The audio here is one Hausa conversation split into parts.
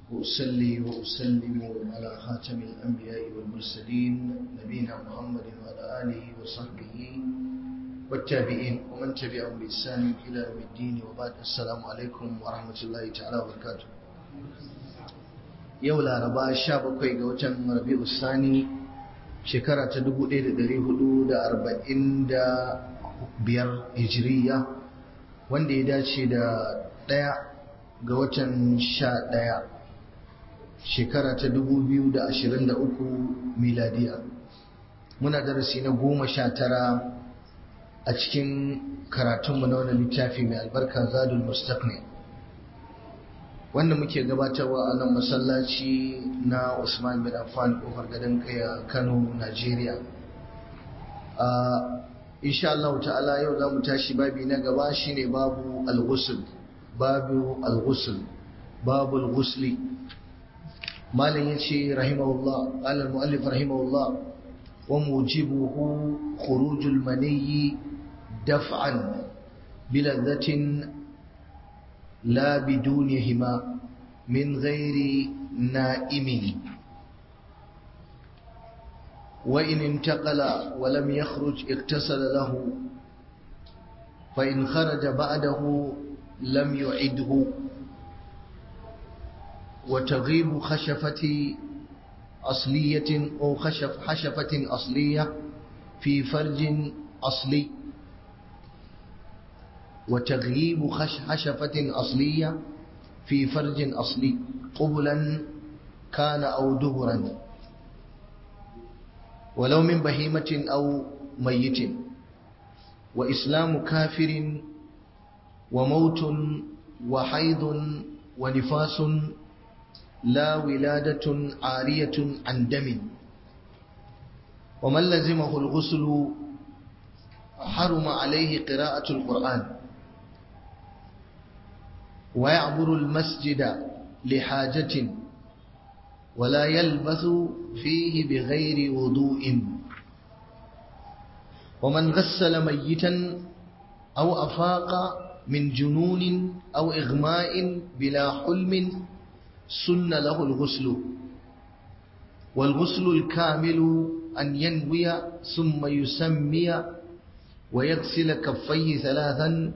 وأصلي وأسلم على خاتم الأنبياء والمرسلين نبينا محمد وعلى آله وصحبه والتابعين ومن تبعهم بإحسان إلى يوم الدين وبعد السلام عليكم ورحمة الله تعالى وبركاته yau laraba sha bakwai ga watan rabi'u sani shekara ta dubu ɗaya da ɗari hudu da arba'in da biyar hijiriya wanda ya dace da ɗaya ga watan sha ɗaya shekara ta dubu biyu da ashirin da uku miladiya muna darasi na goma sha tara a cikin karatunmu na wani littafi mai albarka zadul mustaqni wanda muke gabatarwa a nan masallaci na Usman bin Affan kofar gadon kaya Kano Najeriya insha Allah ta'ala yau za mu tashi babi na gaba shine babu al-ghusl babu al-ghusl babu al-ghusli malam yace rahimahullah qala al-muallif rahimahullah wa mujibuhu khurujul maniyyi daf'an biladhatin لا بدونهما من غير نائم وإن انتقل ولم يخرج اغتسل له فإن خرج بعده لم يعده وتغيب خشفة أصلية أو خشف حشفة أصلية في فرج أصلي وتغييب حشفة أصلية في فرج أصلي قبلا كان أو دهرا ولو من بهيمة أو ميت وإسلام كافر وموت وحيض ونفاس لا ولادة عارية عن دم ومن لزمه الغسل حرم عليه قراءة القرآن ويعبر المسجد لحاجة ولا يلبث فيه بغير وضوء ومن غسل ميتا أو أفاق من جنون أو إغماء بلا حلم سن له الغسل والغسل الكامل أن ينوي ثم يسمي ويغسل كفيه ثلاثا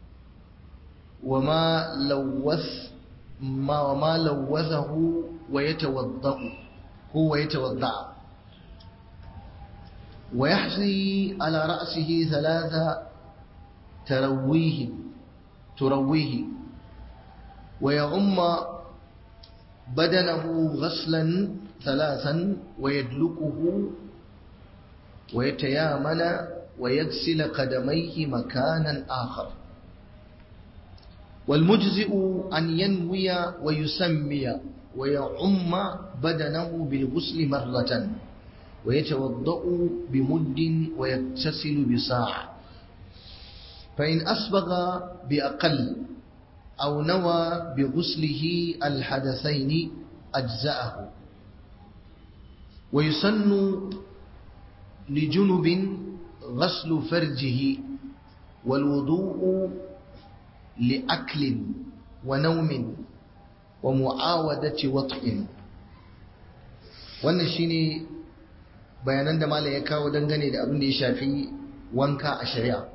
وما لوث ما وما لوثه ويتوضا هو يتوضا ويحصي على رأسه ثلاثة ترويه ترويه ويعم بدنه غسلا ثلاثا ويدلكه ويتيامن ويغسل قدميه مكانا آخر والمجزئ أن ينوي ويسمي ويعم بدنه بالغسل مرة ويتوضأ بمد ويغتسل بساعة فإن أسبغ بأقل أو نوى بغسله الحدثين أجزأه ويسن لجنب غسل فرجه والوضوء لأكل ونوم ومعاودة وطء wannan shine bayanan da malam ya kawo dangane da abin da ya shafi wanka a shari'a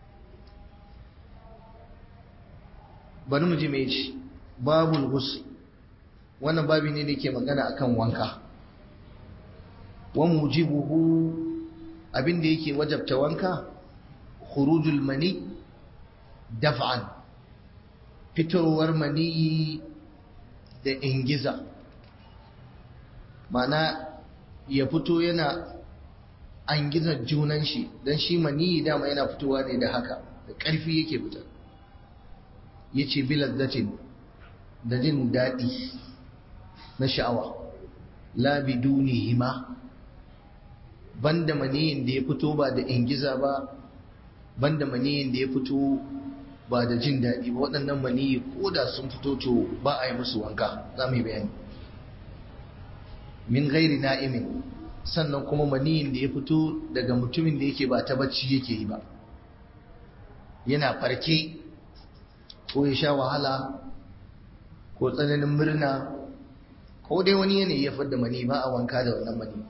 bari mu ji me ce babul ghusl wannan babi ne da ke magana akan wanka wa mujibuhu abin da yake wajabta wanka khurujul mani daf'an fitowar maniyi da ingiza mana ya fito yana an gizar junan shi don shi maniyi dama yana fitowa ne da haka da ƙarfi yake fita ya ce bilazzatin da jin daɗi na sha'awa labi hima banda maniyin da ya fito ba da ingiza ba banda maniyin da ya fito ba da jin daɗi ba waɗannan maniyi ko da sun fito to ba a yi musu wanka za mu yi bayani min gairi na'imin sannan kuma maniyin da ya fito daga mutumin da yake ba ta bacci yake yi ba yana farke ko ya sha wahala ko tsananin murna ko dai wani yanayi ya fidda mani ba a wanka da wannan mani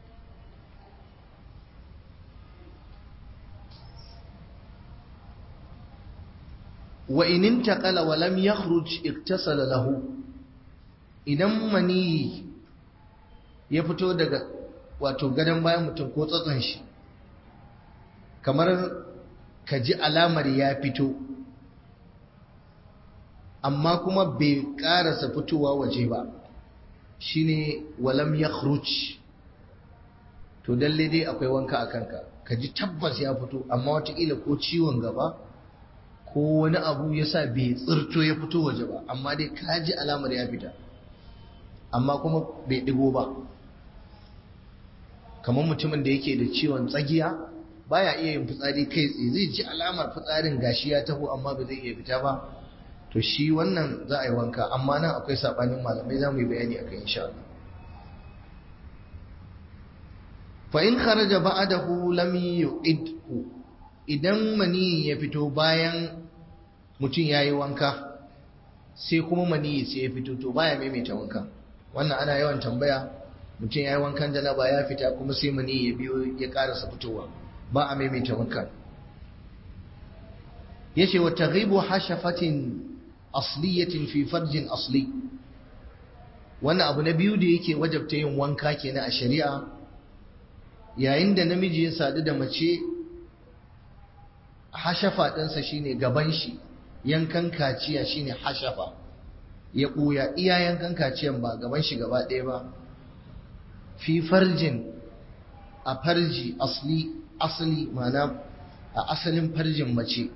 wa in intaqala wa lam yakhruj iktasala lahu idan mani ya fito daga wato gadon bayan mutum ko tsatson shi kamar ka ji alamar ya fito amma kuma bai karasa fitowa waje ba shine walam yakhruj to dalle dai akwai wanka a kanka ka ji tabbas ya fito amma watakila ko ciwon gaba ko wani abu ya sa bai tsirto ya fito waje ba amma dai ka ji alamar ya fita amma kuma bai ɗigo ba kamar mutumin da yake da ciwon tsagiya baya iya yin fitsari kai tsaye zai ji alamar fitsarin gashi ya taho amma ba zai iya fita ba to shi wannan za a yi wanka amma nan akwai saɓanin malamai za mu yi bayani a kan insha Allah fa in kharaja ba'dahu lam yu'idhu idan mani ya fito bayan mutum ya yi wanka sai kuma mani sai ya fito to baya maimaita wanka wannan ana yawan tambaya mutum ya yi wankan janaba ya fita kuma sai mani ya biyo ya karasa fitowa ba a maimaita wankan yace wa taghibu hashafatin asliyatin fi farjin asli wannan abu na biyu da yake wajabta yin wanka kenan a shari'a yayin da namiji ya sadu da mace hashafa ɗinsa shine gaban shi yankan kaciya shine hashafa ya ɓuya iya yankan kaciyan ba gaban shi gaba ɗaya ba fi farjin a farji asli asali mana a asalin farjin mace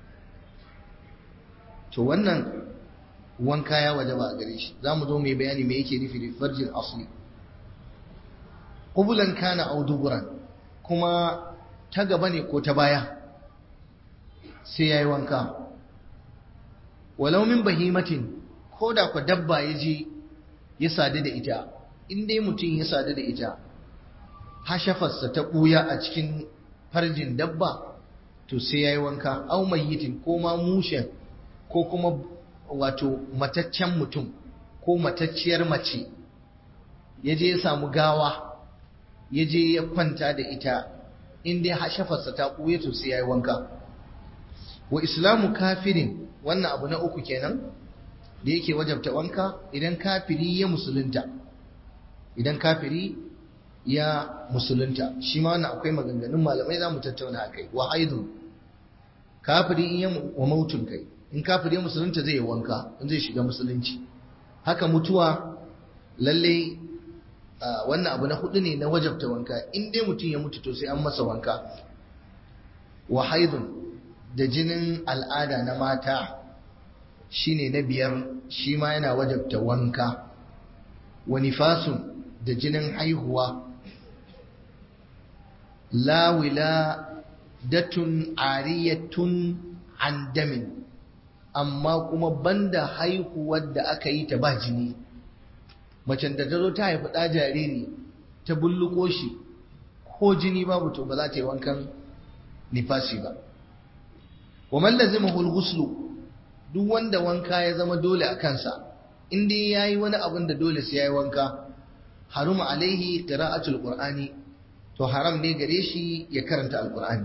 to wannan wanka ya waje ba a gare shi za mu zo mai bayani me yake nufi da farjin asli ƙubulan kana auduburan kuma ta gaba ne ko ta baya sai ya yi wanka walau min bahimatin ko da ku dabba ya je ya sadu da ita in dai mutum ya sadu da ita hashafarsa ta ɓuya a cikin farjin dabba to sai ya yi wanka au mayyitin ko ma mushen ko kuma wato mataccen mutum ko matacciyar mace ya je ya samu gawa ya je ya kwanta da ita in dai hashafarsa ta ɓuya to sai ya yi wanka wa islamu kafirin wannan abu na uku kenan da yake wajabta wanka idan kafiri ya musulunta idan kafiri ya musulunta shi ma wannan akwai maganganun malamai za mu tattauna akai wa haidun kafiri in ya wa mautun kai in kafiri ya musulunta zai yi wanka in zai shiga musulunci haka mutuwa lalle wannan abu na hudu ne na wajabta wanka in dai mutum ya mutu to sai an masa wanka wa haidun da jinin al'ada na mata shine na biyar shi ma yana wajabta wanka wa nifasun da jinin haihuwa lawila datun ariyatun an damin amma kuma banda haihuwar da aka yi ta ba jini macen da ta zo ta haifi ɗa jariri ta bulluko shi ko jini babu to ba za ta yi wankan nifasi ba wa man lazimahu al-ghuslu duk wanda wanka ya zama dole a kansa in dai yayi wani abin da dole sai yayi wanka haruma alaihi qira'atul qur'ani to haram ne gare shi ya karanta alqur'ani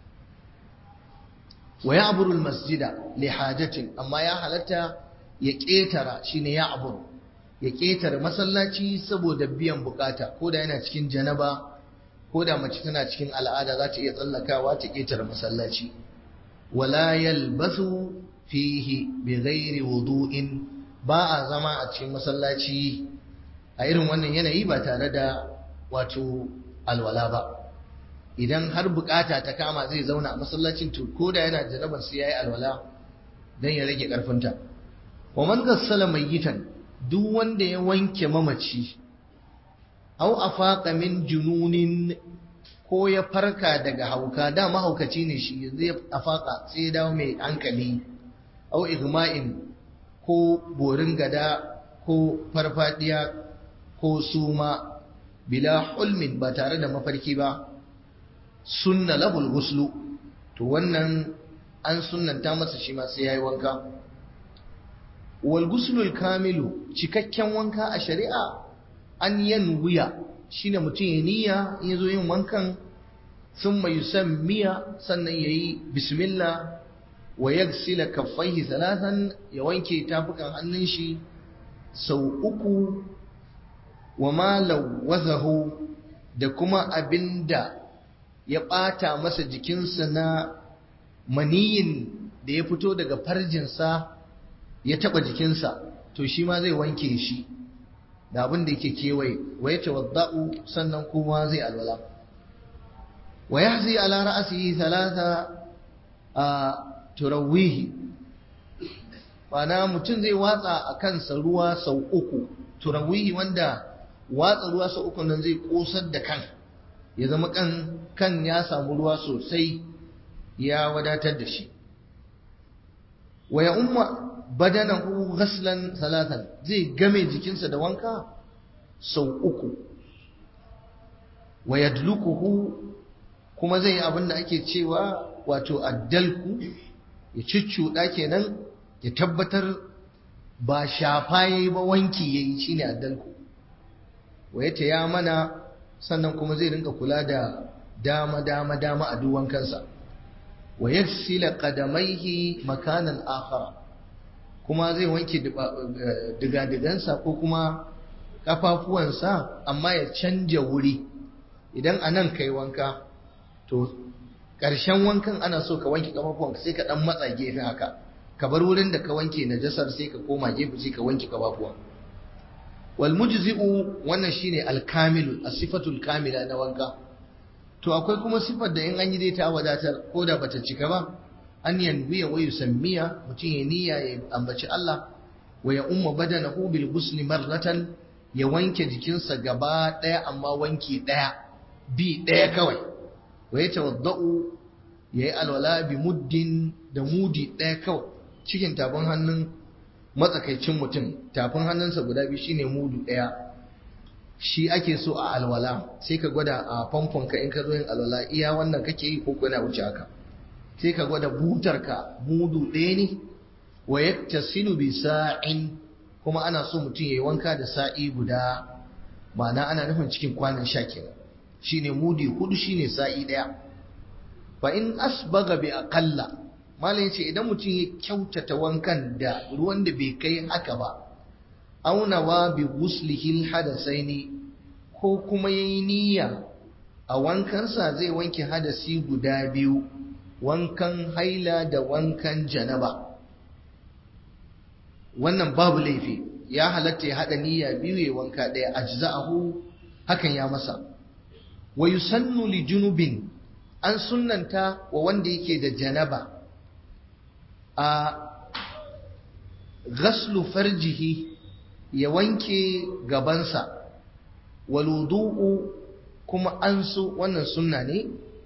wa ya'buru al-masjida li hajatin amma ya halatta ya ketara shine ya'bur ya ketara masallaci saboda biyan bukata ko da yana cikin janaba ko da mace tana cikin al'ada za ta iya tsallakawa ta ketara masallaci wala yalbasu fihi bi ghairi wudu'in ba a zama a cikin masallaci a irin wannan yanayi ba tare da wato alwala ba idan har bukata ta kama zai zauna a masallacin to ko da yana jarabar sai yayi alwala dan ya rage karfinta wa man ghassala mayyitan duk wanda ya wanke mamaci aw afaqa min jununin ko ya farka daga hauka da mahaukaci ne shi yanzu ya afaka sai ya dawo mai hankali au igma'in ko borin gada ko farfadiya ko suma bila hulmin ba tare da mafarki ba sunna lahul guslu to wannan an sunnanta masa shi ma sai yayi wanka wal guslul kamilu cikakken wanka a shari'a an yanwiya shine mutum ya niyya in yazo yin wankan thumma yusammiya sannan yayi bismillah wa yagsila kaffaihi thalathan ya wanke tafukan hannun shi sau uku wa ma lawazahu da kuma abinda ya ɓata masa jikinsa na maniyin da ya fito daga farjinsa ya taɓa jikinsa to shi ma zai wanke shi da abin da yake kewaye wa ya tawadda'u sannan kuma zai alwala wa yahzi ala ra'sihi thalatha a turawihi Bana mutum zai watsa a kansa ruwa sau uku turawihi wanda watsa ruwa sau uku nan zai kosar da kan ya zama kan kan ya samu ruwa sosai ya wadatar da shi wa ya umma badanahu ghaslan salatan zai game jikinsa da wanka sau uku wa yadlukuhu kuma zai yi abin da ake cewa wato addalku ya cuccuɗa kenan ya tabbatar ba shafa yayi ba wanki yayi shine addalku wa ya taya mana sannan kuma zai rinka kula da dama dama dama a duwan kansa wa yagsila qadamaihi makanan akhara kuma zai wanke digadigansa ko kuma kafafuwansa amma ya canja wuri idan anan kai wanka to ƙarshen wankan ana so ka wanke kafafuwanka sai ka dan matsa gefe haka ka bar wurin da ka wanke najasar sai ka koma gefe sai ka wanke kafafuwan wal mujzi'u wannan shine al-kamilu as-sifatul kamila na wanka to akwai kuma sifar da in an yi dai ta wadatar ko da bata cika ba an yanwiya wa yusammiya mutum ya niyya ya ambaci Allah wa ya umma badanahu bil ghusli marratan ya wanke jikinsa gaba daya amma wanki daya bi daya kawai wa ya tawadda'u ya yi alwala bi muddin da mudi daya kawai cikin tafin hannun matsakaicin mutum tafin hannunsa guda biyu shine mudu daya shi ake so a alwala sai ka gwada a famfonka in ka zo yin alwala iya wannan kake yi ko kuna wuce haka sai ka gwada butarka mudu ɗaya ne wa yaktasilu bi sa'in kuma ana so mutum yayi wanka da sa'i guda ma'ana ana nufin cikin kwanan sha kenan shine mudi hudu shine sa'i ɗaya fa in asbaga bi aqalla malam yace idan mutum ya kyautata wankan da ruwan da bai kai haka ba aunawa bi guslihil hadasaini ko kuma yayi niyya a wankansa zai wanke hadasi guda biyu wankan haila da wankan janaba wannan babu laifi ya halatta ya hada niyya biyu ya wanka daya ajza'ahu hakan ya masa wa yusannu li junubin an sunnanta wa wanda yake da janaba a ghaslu farjihi ya wanke gabansa waludu'u kuma an so wannan sunna ne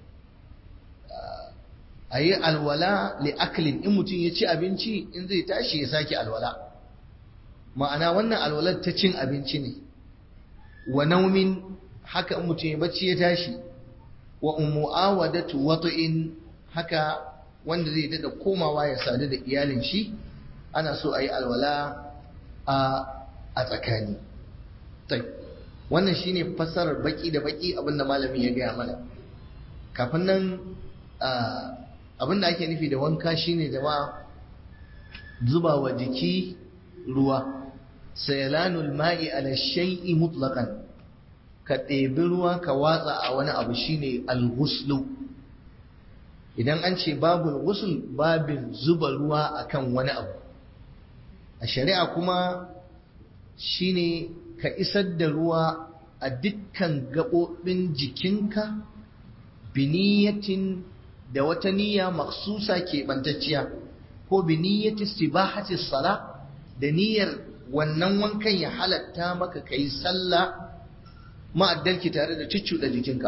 a yi alwala li'aklin in mutum ya ci abinci in zai tashi ya sake alwala ma'ana wannan alwalar ta cin abinci ne wa naumin haka in mutum ya bacci ya tashi wa umu'awadatu wata'in haka wanda zai dada komawa ya sadu da iyalin shi ana so a yi alwala a a tsakani wannan shine fassarar baki da baki abinda malami ya gaya mana kafin nan abinda ake nufi da wanka shine jama'a zuba wa jiki ruwa sayalanul ma'i ala shay'i mutlaqan ka ɗebi ruwa ka watsa a wani abu shine al-ghuslu idan an ce babul ghusl babin zuba ruwa akan wani abu a shari'a kuma shine ka isar da ruwa a dukkan gaɓoɓin jikinka biniyatin da wata niyya maksusa keɓantacciya ko biniyyati istibahati sala da niyyar wannan wankan ya halatta maka kai sallah ma'addalki tare da da jikinka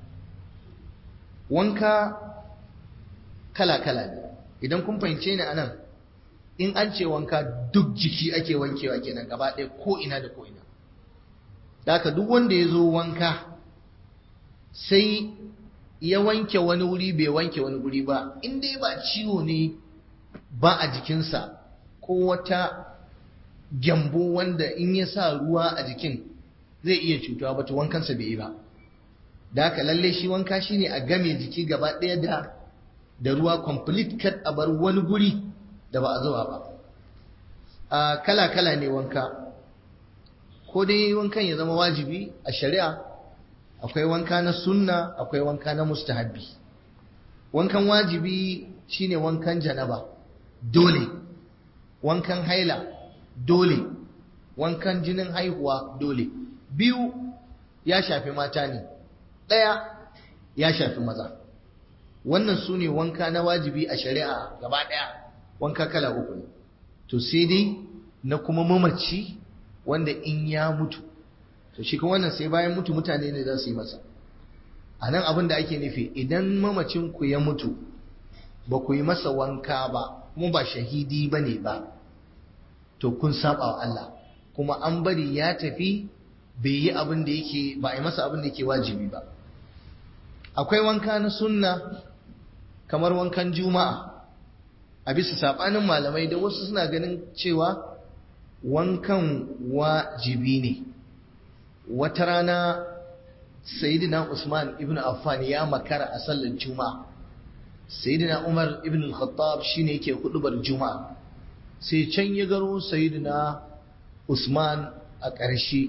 wanka kala-kala ne idan kun fahimce ni anan in an ce wanka duk jiki ake wankewa kenan gaba ɗaya ko ina da ko ina haka duk wanda ya zo wanka sai ya wanke wani wuri bai wanke wani wuri ba in dai ba ciwo ne ba a jikinsa ko wata gyambo wanda in ya sa ruwa a jikin zai iya cutuwa ba to wankansa bai yi ba da haka lalle shi wanka shine a game jiki gaba ɗaya da da ruwa complete cut a bar wani guri da ba a zuba ba a kala kala ne wanka ko dai wankan ya zama wajibi a shari'a akwai wanka na sunna akwai wanka na mustahabbi wankan wajibi shine wankan janaba dole wankan haila dole wankan jinin haihuwa dole biyu ya shafi mata ne ɗaya ya shafi maza wannan su ne wanka na wajibi a shari'a gaba ɗaya wanka kala uku ne to sai dai na kuma mamaci wanda in ya mutu to shi kuma wannan sai bayan mutu mutane ne za su yi masa a nan abin da ake nufi idan mamacinku ya mutu ba ku yi masa wanka ba kuma ba shahidi ba ne ba to kun saba wa Allah kuma an bari ya tafi bai yi abin da yake ba a yi masa abin da yake wajibi ba akwai wanka na sunna kamar wankan juma'a a bisa sabanin malamai da wasu suna ganin cewa wankan wajibi ne wata rana sayyidina Usman ibn Affan ya makara a sallar juma'a sayyidina Umar ibn al-Khattab shine yake hudubar juma'a sai can ya garo sayyidina Usman a ƙarshe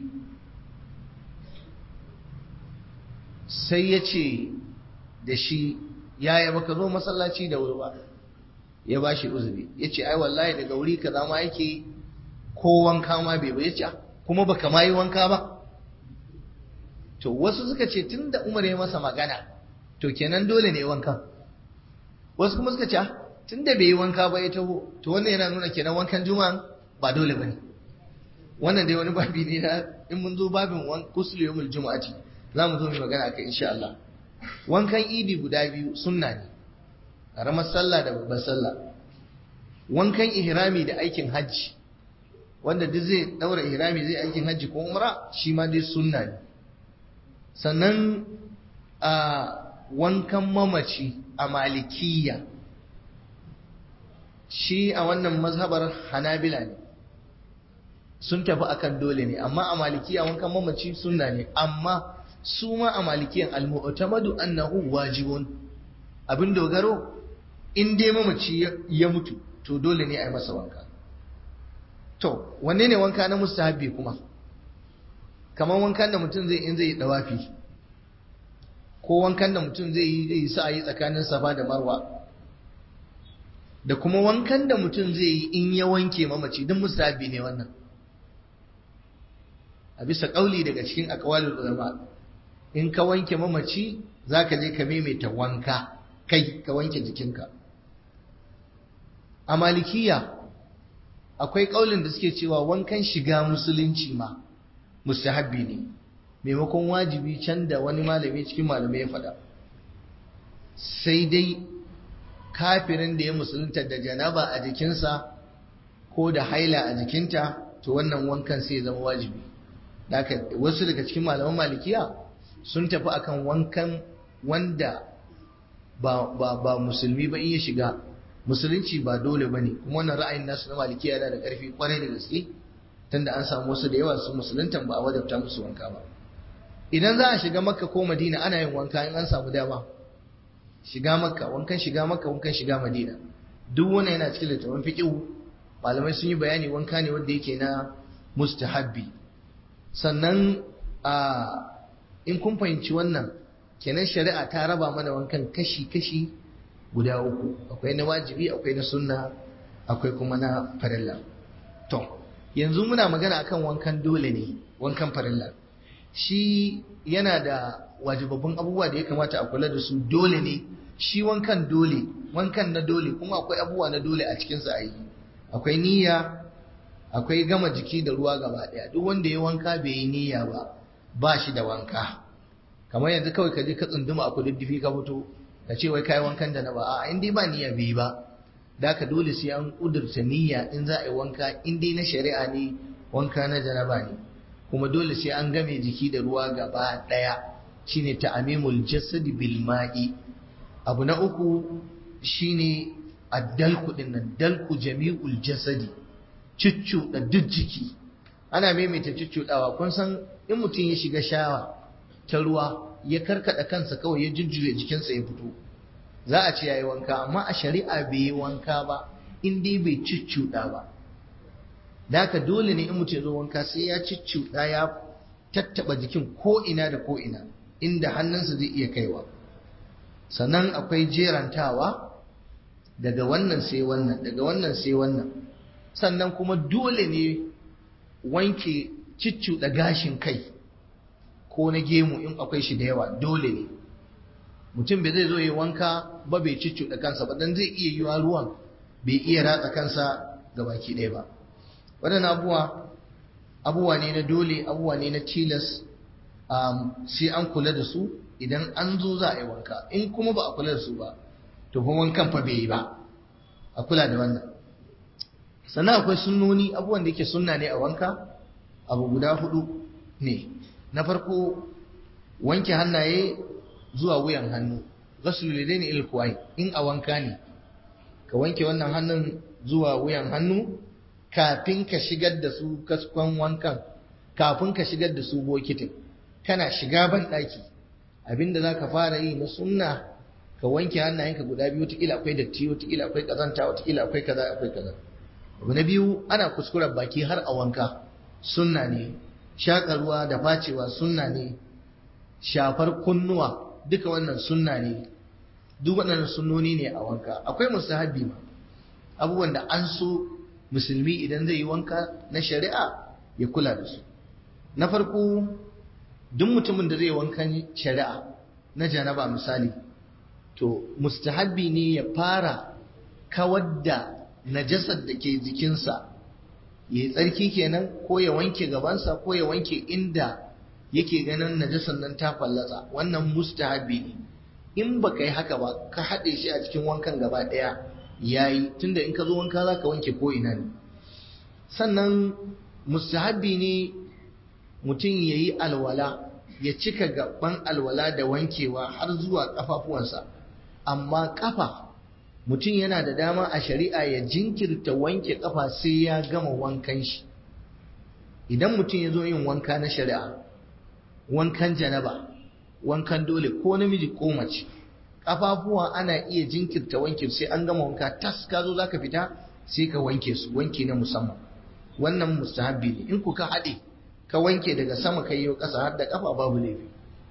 sai ya ce da shi yaya baka zo masallaci da wuri ba ya ba shi uzuri ya ce ai wallahi daga wuri kaza ma yake ko wanka ma bai bai ce kuma baka ma yi wanka ba to wasu suka ce tun da umar ya masa magana to kenan dole ne wankan wasu kuma suka ce tun da bai yi wanka ba ya taho to wannan yana nuna kenan wankan juma'a ba dole ba ne wannan dai wani babi ne na in mun zo babin kusul yawmul juma'ati za mu zo mu magana akai insha Allah wankan idi guda biyu sunna ne karamar sallah da babbar sallah wankan ihrami da aikin hajji wanda duk zai daura ihrami zai aikin hajji ko umra shi ma dai sunna ne sannan a wankan mamaci a malikiya shi a wannan mazhabar hanabila ne sun tafi akan dole ne amma a malikiya wankan mamaci sunna ne amma su ma a malikiyan al-mu'tamadu annahu wajibun abin dogaro in dai mamaci ya mutu to dole ne a yi masa wanka to wanne ne wanka na mustahabbi kuma kamar wankan da mutum zai in zai yi dawafi ko wankan da mutum zai yi zai sa yi tsakanin safa da marwa da kuma wankan da mutum zai yi in ya wanke mamaci duk mustahabbi ne wannan a bisa kauli daga cikin aqwalul ulama in ka wanke mamaci zaka je ka maimaita wanka kai ka wanke jikinka a malikiya akwai kaulin da suke cewa wankan shiga musulunci ma mustahabbi ne maimakon wajibi can da wani malami cikin malamai ya faɗa sai dai kafirin da ya musulunta da janaba a jikinsa ko da haila a jikinta to wannan wankan sai ya zama wajibi Daka wasu daga cikin malaman malikiya sun tafi akan wankan wanda ba, ba, ba musulmi ba in ya shiga musulunci ba dole ba ne kuma wannan ra'ayin nasu na malikiya yana da ƙarfi kwarai da gaske tunda an samu wasu da yawa su musuluntan ba a wadabta musu wanka ba idan za a shiga makka ko madina ana yin wanka in an samu dama shiga makka wankan shiga makka wankan shiga madina duk wannan yana cikin littafin fiqh malamai sun yi bayani wanka ne wanda yake na mustahabbi sannan a in kun fahimci wannan kenan shari'a ta raba mana wankan kashi-kashi guda uku akwai na wajibi akwai na sunna akwai kuma na farilla to yanzu muna magana akan wankan dole ne wankan farilla shi yana da wajibabbun abubuwa da ya kamata a kula da su dole ne shi wankan dole wankan na dole kuma akwai abubuwa na dole a cikinsa a yi akwai niyya akwai gama jiki da ruwa gaba daya duk wanda ya wanka bai yi niyya ba ba shi da wanka kamar yanzu kawai ka je ka tsunduma a kududdufi ka fito ka ce wai kai wankan da na ba a in dai ba niyya bai ba da ka dole sai an kudurta niyya in za a yi wanka in dai na shari'a ne wanka na janaba ne kuma dole sai an game jiki da ruwa gaba daya shine ta'amimul jasadi bil ma'i abu na uku shine addalku din nan dalku jami'ul jasadi cuccuɗa duk jiki ana maimaita cuccuɗawa kun san in mutum ya shiga shawa ta ruwa ya karkada kansa kawai ya jujjuya jikinsa ya fito za a ce yayi wanka amma a shari'a bai yi wanka ba in dai bai cuccuɗa ba da haka dole ne in mutum ya zo wanka sai ya cuccuɗa ya tattaba jikin ko ina da ko ina inda hannunsa zai iya kaiwa sannan akwai jerantawa daga wannan sai wannan daga wannan sai wannan sannan kuma dole ne wanke ciccuɗa gashin kai ko na gemu in akwai shi da yawa dole ne mutum bai zai zo yi wanka ba bai ciccuɗa kansa ba dan zai iya yiwa ruwan bai iya ratsa kansa ga baki ɗaya ba waɗannan abubuwa abubuwa ne na dole abubuwa ne na tilas sai an kula da su idan an zo za a yi wanka in kuma ba a kula da su ba to fa wankan fa bai yi ba a kula da wannan sannan akwai sunnoni abubuwan da yake sunna ne a wanka abu guda hudu ne na farko wanke hannaye zuwa wuyan hannu ghusl lidaini ila kuwai in a wanka ne ka wanke wannan hannun zuwa wuyan hannu kafin ka shigar da su kaskon wankan kafin ka shigar da su bokitin kana shiga ban daki abinda zaka fara yi na sunna ka wanke hannayenka guda biyu wataƙila akwai datti wataƙila akwai ƙazanta wataƙila akwai kaza akwai kaza abu na biyu ana kuskuren baki har a wanka sunna ne shaƙa ruwa da facewa sunna ne shafar kunnuwa duka wannan sunna ne duk waɗannan sunnoni ne a wanka akwai mustahabbi ma abubuwan da an so musulmi idan zai yi wanka na shari'a ya kula da su na farko duk mutumin da zai wankan shari'a na janaba misali to mustahabbi ne ya fara kawar da najasar da ke jikinsa ya yi tsarki kenan ko ya wanke gabansa ko ya wanke inda yake ganin najasar nan ta fallatsa wannan mustahabbi ne in baka yi haka ba ka haɗe shi a cikin wankan gaba ɗaya yayi tunda in ka zo wanka za ka wanke ko ina ne sannan mustahabbi ne mutum ya yi alwala ya cika gaban alwala da wankewa har zuwa ƙafafuwansa amma ƙafa mutum yana da dama a shari'a ya jinkirta wanke ƙafa sai ya gama wankan shi idan mutum ya zo yin wanka na shari'a wankan janaba wankan dole ko namiji ko mace ƙafafuwa ana iya jinkirta wanke sai an gama wanka tas ka zo zaka fita sai ka wanke su wanke na musamman wannan mustahabbi ne in ku ka haɗe ka wanke daga sama kai yau ƙasa har da ƙafa babu laifi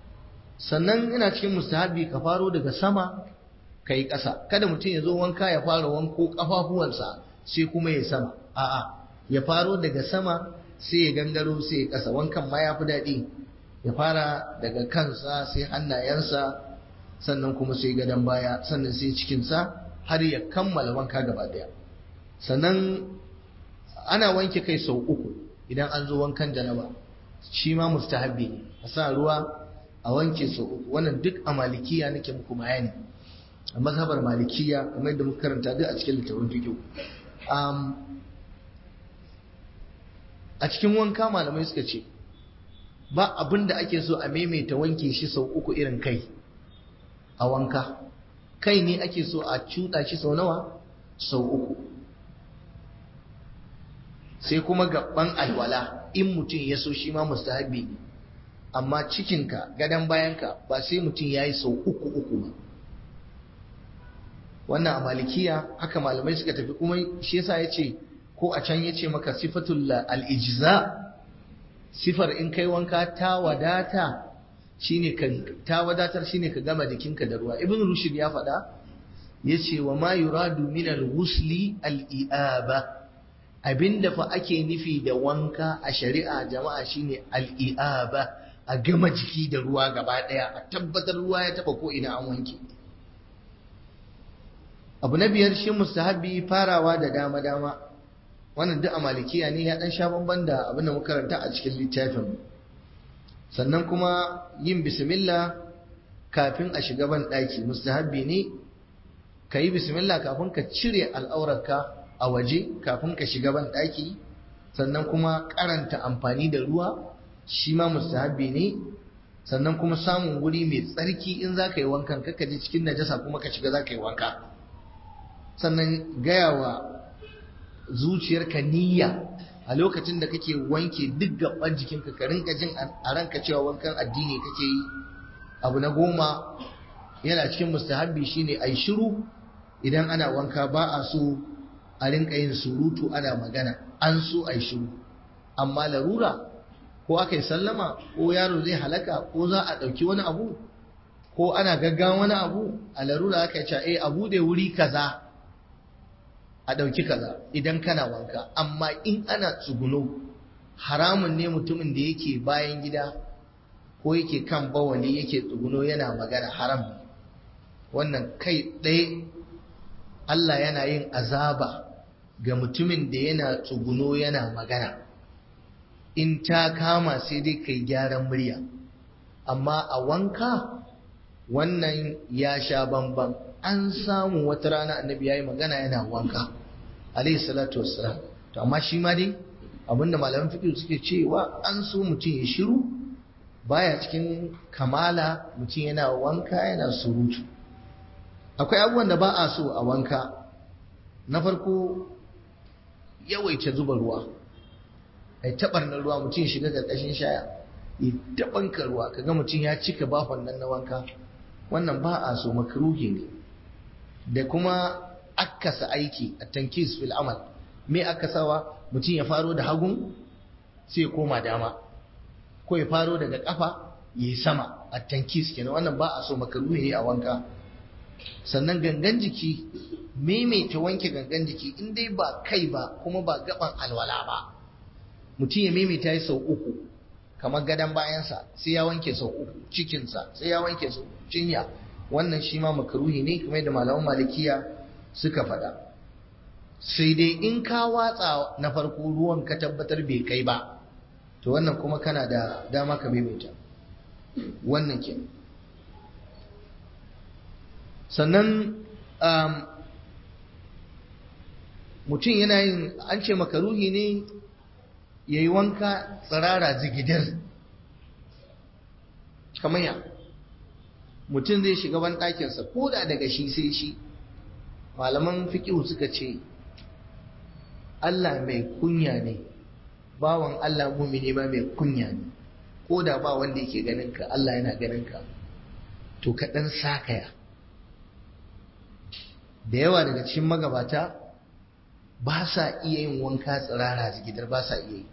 sannan ina cikin mustahabbi ka faro daga sama ka yi ƙasa kada mutum ya zo wanka ya fara wanko ƙafafuwansa sai kuma ya sama a'a ya faro daga sama sai ya gangaro sai ya ƙasa wankan ma ya fi daɗi ya fara daga kansa sai hannayensa sannan kuma sai gadon baya sannan sai cikinsa har ya kammala wanka gaba ɗaya sannan ana wanke kai sau uku idan an zo wankan janaba shi ma mustahabbi ne a sa ruwa a wanke sau uku wannan duk a malikiya nake muku bayani a mazhabar malikiya kamar yadda muka karanta duk a cikin littafin fiqh a cikin wanka malamai suka ce ba abin da ake so a maimaita wanke shi sau uku irin kai a wanka kai ne ake so a cuɗa shi sau nawa sau uku sai kuma gaban alwala in mutum ya so shi ma mustahabi ne amma cikinka gadon bayanka ba sai mutum ya yi sau uku uku ba wannan a malikiya haka malamai suka tafi kuma shi yasa ya ce ko a can ya ce maka sifatul al'ijiza sifar in kai wanka ta wadata shine ka ta wadatar shine ka gama jikinka da ruwa ibn rushd ya faɗa yace wa ma yuradu min al-ghusli al-i'aba abinda fa ake nufi da wanka a shari'a jama'a shine al-i'aba a gama jiki da ruwa gaba daya a tabbatar ruwa ya taba ko ina an wanke abu na biyar shi mustahabi farawa da dama dama wannan duk a malikiya ne ya dan sha bamban da abin da muka karanta a cikin littafin sannan kuma yin bismillah kafin a shiga ban daki mustahabi ne ka yi bismillah kafin ka cire al'aurarka a waje kafin ka shiga ban daki sannan kuma karanta amfani da ruwa shi ma mustahabi ne sannan kuma samun guri mai tsarki in za ka yi wankan kaka je cikin najasa kuma ka shiga za ka yi wanka sannan gaya wa zuciyarka niyya a lokacin da kake wanke duk gaban jikinka ka rinka jin a ranka cewa wankan addini kake yi abu na goma yana cikin mustahabbi shine ai shiru idan ana wanka ba a so a rinka yin surutu ana magana an so ai shiru amma larura ko aka yi sallama ko yaro zai halaka ko za a ɗauki wani abu ko ana gaggawa wani abu a larura aka yi eh abu da wuri kaza a ɗauki kaza idan kana wanka amma in ana tsuguno haramun ne mutumin da yake bayan gida ko yake kan bawali yake tsuguno yana magana haram ne wannan kai ɗaya Allah yana yin azaba ga mutumin da yana tsuguno yana magana in ta kama sai dai kai gyaran murya amma a wanka wannan ya sha bamban an samu wata rana annabi yayi magana yana wanka alayhi salatu wassalam to amma shi ma dai abinda malaman fiqh suke cewa an so mutum ya shiru baya cikin kamala mutum yana wanka yana surutu akwai abubuwan da ba a so a wanka na farko yawaita zuba ruwa ai tabarnar ruwa mutum ya shiga karkashin shaya ya tabanka ruwa kaga mutum ya cika bafon nan na wanka wannan ba a so makruhi ne da kuma akasa aiki a tankis fil amal me akasawa mutum ya faro da hagun sai ya koma dama ko ya faro daga kafa ya yi sama a tankis kenan wannan ba a so makruhi ne a wanka sannan gangan jiki maimaita wanke gangan jiki in dai ba kai ba kuma ba gaban alwala ba mutum ya maimaita ya sau uku kamar gadon bayansa sai ya wanke sau uku cikinsa sai ya wanke sau cinya wannan shi ma makaruhi ne kamar da malaman malikiya suka faɗa sai dai in ka watsa na farko ruwan ka tabbatar bai kai ba to wannan kuma kana da dama ka maimaita wannan ke sannan mutum yana yin an ce makaruhi ne ya yi wanka tsirara zigidar kamar ya mutum zai shiga ban ɗakinsa ko da daga shi sai shi malaman fiƙihu suka ce Allah mai kunya ne bawan Allah mumini ma mai kunya ne ko da ba wanda yake ganin ka Allah yana ganin ka to ka ɗan sakaya da yawa daga cikin magabata ba sa iya yin wanka tsirara zigidar ba sa iya yi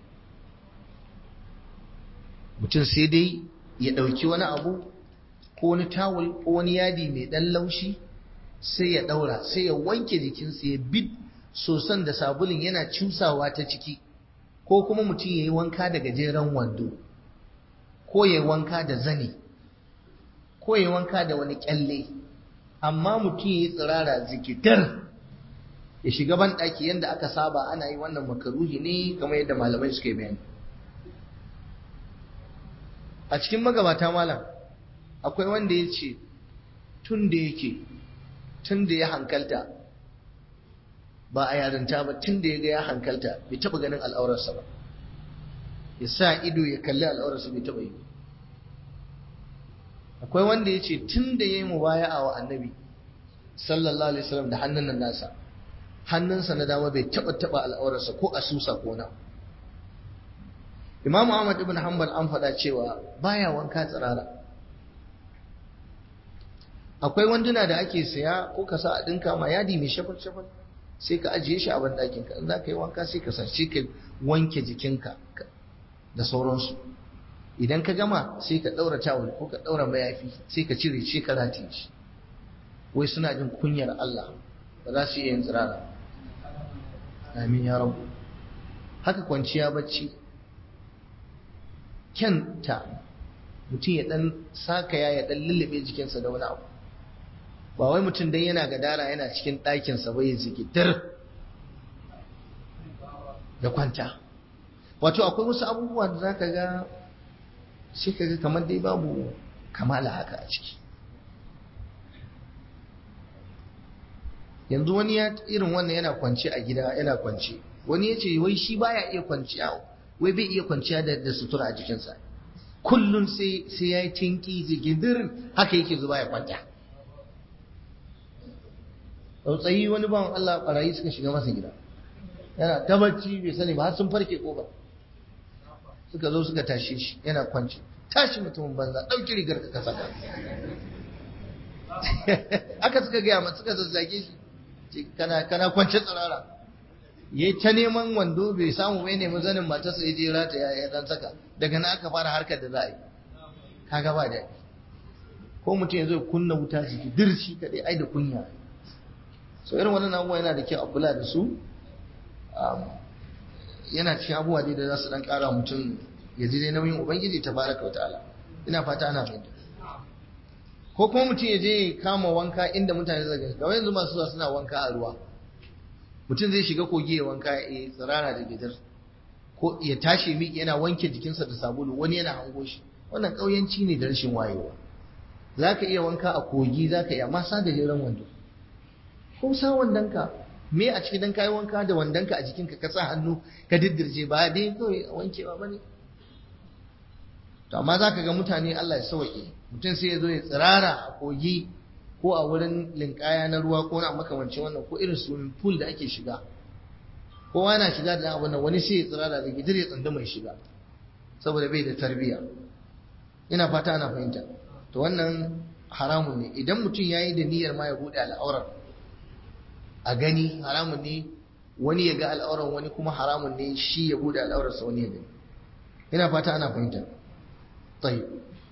mutum sai dai ya ɗauki wani abu ko wani tawul ko wani yadi mai ɗan laushi sai ya ɗaura sai ya wanke jikinsa ya bid sosan da sabulin yana cusawa ta ciki ko kuma mutum ya yi wanka da gajeren wando ko ya yi wanka da zane ko ya yi wanka da wani kyalle amma mutum ya yi tsirara zikitar ya shiga ban ɗaki yadda aka saba ana yi wannan makaruhi ne kamar yadda malamai suka yi bayani a cikin magabata malam akwai wanda ya ce tun da yake tun da ya hankalta ba a yarinta ba tun da ya ga ya hankalta bai taɓa ganin al'aurarsa ba ya sa ido ya kalli al'aurarsa bai taɓa yi akwai wanda ya ce tun da ya yi mubaya'a wa annabi sallallahu alaihi wasallam da hannun nan nasa hannunsa na dama bai taɓa taɓa al'aurarsa ko asusa ko na Imam Ahmad ibn Hanbal an faɗa cewa baya wanka tsirara akwai wanduna da ake saya ko ka sa a ɗinka ma yadi mai shafar shafar sai ka ajiye shi a banɗakin ka in za ka yi wanka sai ka sace ka wanke jikinka da sauransu idan ka gama sai ka ɗaura tawul ko ka ɗaura mayafi sai ka cire shi ka rataye shi wai suna jin kunyar Allah ba za su iya yin tsirara amin ya rabu haka kwanciya bacci kyanta mutum ya dan sakaya ya dan lullube jikinsa da wani abu ba wai mutum dan yana gadara yana cikin ɗakinsa ba ya zikitar da kwanta wato akwai wasu abubuwa da za ka ga sai ka ga kamar dai babu kamala haka a ciki yanzu wani ya irin wannan yana kwance a gida yana kwance wani ya ce wai shi baya iya kwanciya wai bai iya kwanciya da, da sutura a jikinsa kullum sai sai ya yi tinki zigidirin haka yake zuba ya kwanta tsautsayi wani bawan Allah barayi suka shiga masa gida yana ta bacci bai sani ba har sun farke kofa suka zo suka tashe shi yana kwance tashi mutumin banza ɗauki rigar ka saka aka suka gaya masa suka zazzage shi kana kana kwance tsirara ya ta neman wando bai samu bai nemi zanin matarsa ya je rata ya dan saka daga nan aka fara harkar da za a yi kaga ba daɗi ko mutum ya zo kunna wuta jiki dirshi kaɗai ai da kunya so irin wannan abubuwa yana da kyau a kula da su yana cikin abubuwa dai da za su dan ƙara mutum ya ji dai nauyin ubangiji ta baraka wa ta'ala ina fata ana fahimta ko kuma mutum ya je kama wanka inda mutane zai gani kawai yanzu masu zuwa suna wanka a ruwa mutum zai shiga kogi ya wanka ya tsirara da gidan ko ya tashi miƙe yana wanke jikinsa da sabulu wani yana hango shi wannan ƙauyanci ne da rashin wayewa za ka iya wanka a kogi za ka iya amma sa da jiran wando ko sa wandonka me a cikin dan kayi wanka da wandonka a jikinka ka sa hannu ka diddirje ba dai kawai wankewa ba ne to amma za ka ga mutane Allah ya sauke mutum sai ya zo ya tsirara a kogi ko a wurin linkaya na ruwa ko na makamancin wannan ko irin swimming pool da ake shiga kowa yana shiga da abin nan wani sai ya tsirara da gidir ya tsanda mai shiga saboda bai da tarbiyya ina fata ana fahimta to wannan haramun ne idan mutum ya yi da niyyar ma ya buɗe al'aurar a gani haramun ne wani ya ga al'aurar wani kuma haramun ne shi ya buɗe al'aurarsa wani ya gani ina fata ana fahimta tayyib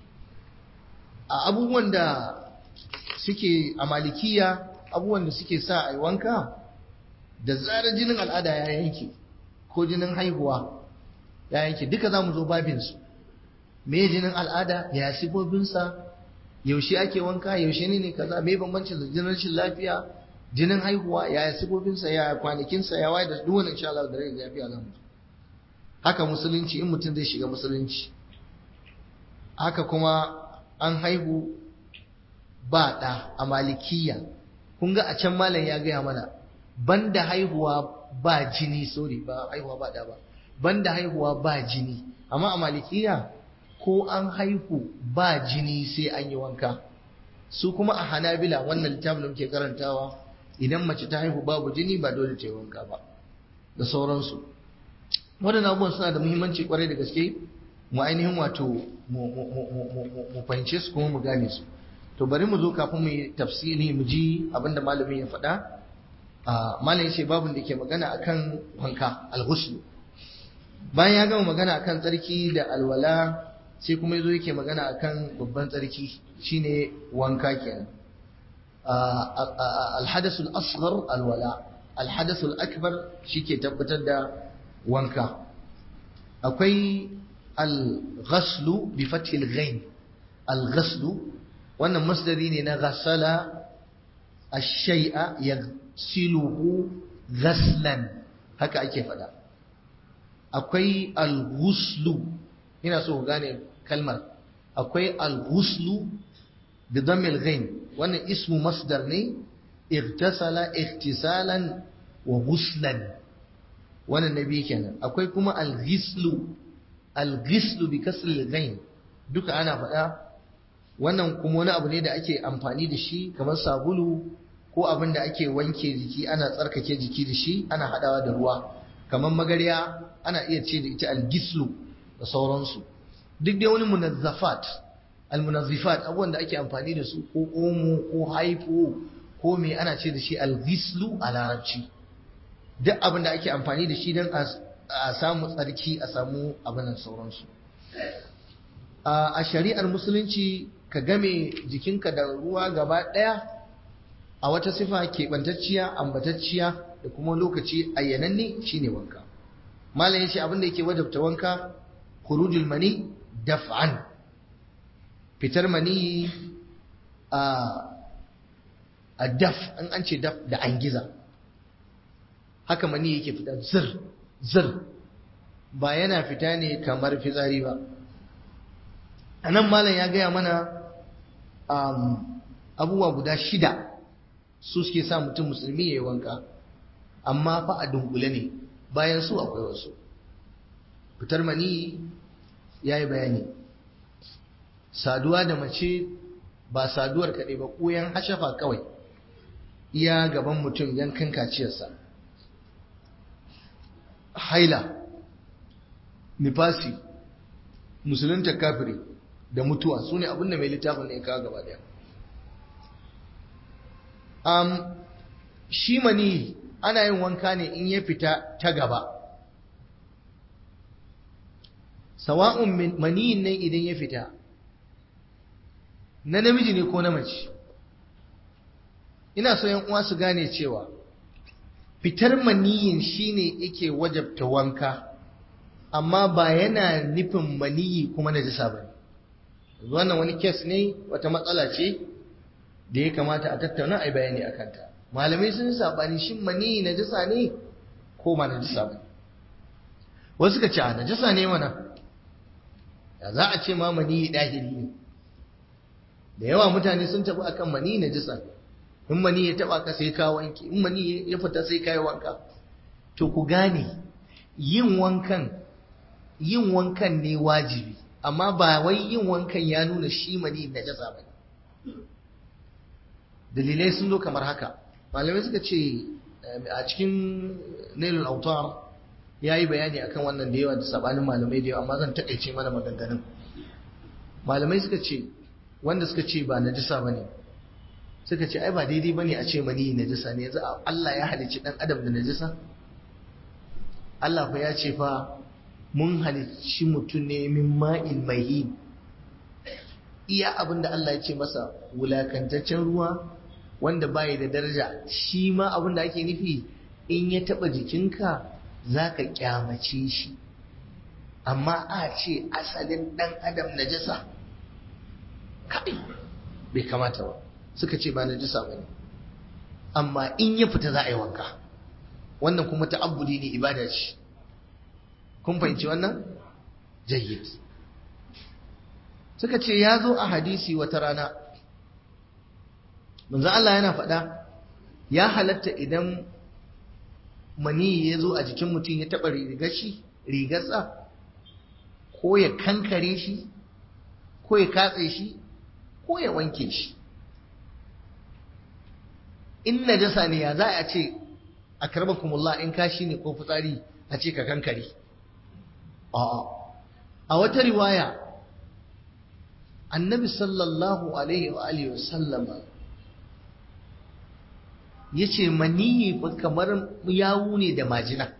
a abubuwan da suke a malikiya abubuwan da suke sa a yi wanka da zarar jinin al'ada ya yanke ko jinin haihuwa ya yanke duka za mu zo babinsu me jinin al'ada ya sifobinsa yaushe ake wanka yaushe ne ne kaza me bambanci da jinin rashin lafiya jinin haihuwa ya sifobinsa ya kwanakinsa ya waye da duk wannan insha Allah da rai lafiya za mu haka musulunci in mutum zai shiga musulunci haka kuma an haihu ba ɗa a malikiya kun ga a can malam ya gaya mana banda haihuwa ba jini sorry ba haihuwa ba ɗa ba banda haihuwa ba jini amma a malikiya ko an haihu ba jini sai an yi wanka su kuma a hanabila wannan littafin da muke karantawa idan mace ta haihu babu jini ba dole ta yi wanka ba da sauransu waɗannan abubuwan suna da muhimmanci kwarai da gaske mu ainihin wato mu fahimce su kuma mu gane su to bari mu zo kafin mu yi tafsiri mu ji abinda malamin ya faɗa malam ya ce babin da ke magana akan wanka alghusl bayan ya gama magana akan tsarki da alwala sai kuma yazo yake magana akan babban tsarki shine wanka kenan alhadathul asghar alwala alhadathul akbar shike tabbatar da wanka akwai al-ghaslu bi fathil ghain al-ghaslu wannan masdari ne na ghasala ash-shay'a yaghsiluhu ghaslan haka ake faɗa akwai al-ghuslu ina so ku gane kalmar akwai al-ghuslu bi dhammil ghain wannan ismu masdar ne igtasala ihtisalan wa ghuslan wannan nabi kenan akwai kuma al-ghislu al-ghislu bi kasr al-ghain duka ana faɗa wannan kuma wani abu ne da ake amfani da shi kamar sabulu ko abin da ake wanke jiki ana tsarkake jiki da shi ana hadawa da ruwa kamar magarya ana iya ce da ita al-gislu da sauransu duk dai wani munazzafat al-munazzifat abubuwan da ake amfani da su ko omo ko haifo ko me ana ce da shi al-gislu a larabci duk abin da ake amfani da shi don a samu tsarki a samu abin nan sauransu a shari'ar musulunci ka game jikinka da ruwa gaba ɗaya a wata sifa keɓantacciya ambatacciya da kuma lokaci ayyananne shine wanka malam yace abin da yake wajabta wanka khurujul mani daf'an fitar mani a a daf an an ce daf da angiza haka mani yake fita zir zir ba yana fita ne kamar fitsari ba anan malam ya gaya mana abubuwa guda shida su suke sa mutum musulmi ya yi wanka amma fa a dunkule ne bayan su akwai wasu fitar mani ya yi bayani saduwa da mace ba saduwar kaɗai ba ƙoyan hashafa kawai iya gaban mutum yankan kaciyarsa haila nifasi musulunta kafiri da mutuwa su ne abinda mai littafin ne kawo gaba daya um, shi mani ana yin wanka ne in ya fita ta gaba sawa'un maniyin nan idan ya fita na namiji ne ko na mace ina so yan uwa su gane cewa fitar maniyin shine yake wajabta wanka amma ba yana nufin maniyi kuma na jisa ba wannan wani kes ne wata matsala ce da ya kamata a tattauna a bayani a kanta malamai sun sabani shin maniyi na jisa ne ko ma na jisa ba wasu ka ce a na jisa ne mana ya za a ce ma maniyi ɗahiri ne da yawa mutane sun tafi akan maniyi na jisa in mani ya taba ka sai ka wanke in mani ya fita sai ka yi wanka to ku gane yin wankan yin wankan ne wajibi amma ba wai yin wankan ya nuna shi mani najasa ba dalilai sun zo kamar haka malamai suka ce a cikin nailul autar ya yi bayani akan wannan da yawa da sabanin malamai da yawa amma zan takaice mana maganganun malamai suka ce wanda suka ce ba najasa ba ne suka ce ai ba daidai bane a ce mani najisa ne yanzu Allah ya halicci dan adam da najisa Allah fa ya ce fa mun halicci mutum ne min ma'in mahin iya abinda Allah ya ce masa wulakantaccen ruwa wanda bai da daraja shi ma abinda ake nufi in ya taba jikinka zaka kyamace shi amma a ce asalin dan adam najasa kai bai kamata ba suka ce ba najisa bane amma in ya fita za a yi wanka wannan kuma ta'abbudi ne ibada ce kun fahimci wannan jayyid suka ce ya zo a hadisi wata rana manzo Allah yana faɗa ya halatta idan mani ya zo a jikin mutum ya taɓa rigar shi rigarsa ko ya kankare shi ko ya katse shi ko ya wanke shi in najasa ne ya za a ce a karbakumullah in kashi ne ko fitsari a ce ka kankare a'a a wata riwaya annabi sallallahu alaihi wa alihi wasallama ya ce maniyi fa kamar yawu ne da majina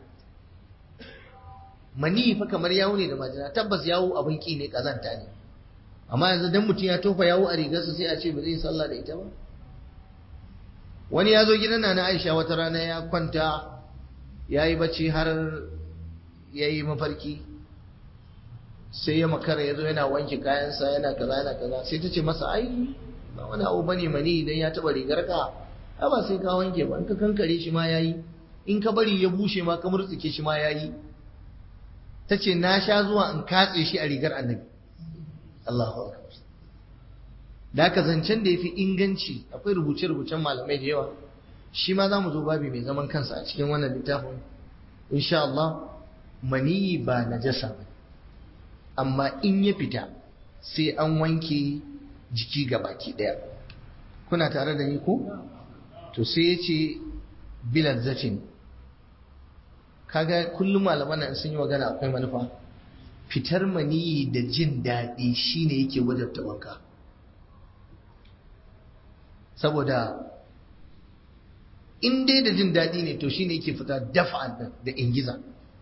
maniyi fa kamar yawu ne da majina tabbas yawu abin ki ne kazanta ne amma yanzu dan mutum ya tofa yawu a rigarsa sai a ce ba zai sallah da ita ba wani ya zo gidan na Aisha wata rana ya kwanta ya yi bacci har ya yi mafarki sai ya makara ya zo yana wanke kayansa yana kaza yana kaza sai ta ce masa ai ba wani abu bane mani idan ya taba rigar ka ai ba sai ka wanke ba in ka kankare shi ma yayi in ka bari ya bushe ma ka murtsuke shi ma yayi ta ce na sha zuwa in katse shi a rigar annabi Allahu akbar da aka zancen da ya fi inganci akwai rubuce-rubucen malamai da yawa shi ma za mu zo babi mai zaman kansa a cikin wannan littafin insha Allah maniyi ba najasa ba amma in ya fita sai an wanke jiki ga baki daya kuna tare da ni ko to sai ya ce bilazzatin kaga kullum malaman nan sun yi magana akwai manufa fitar maniyi da jin daɗi shine yake wajabta wanka saboda in dai da jin daɗi ne to shine yake fita dafa da ingiza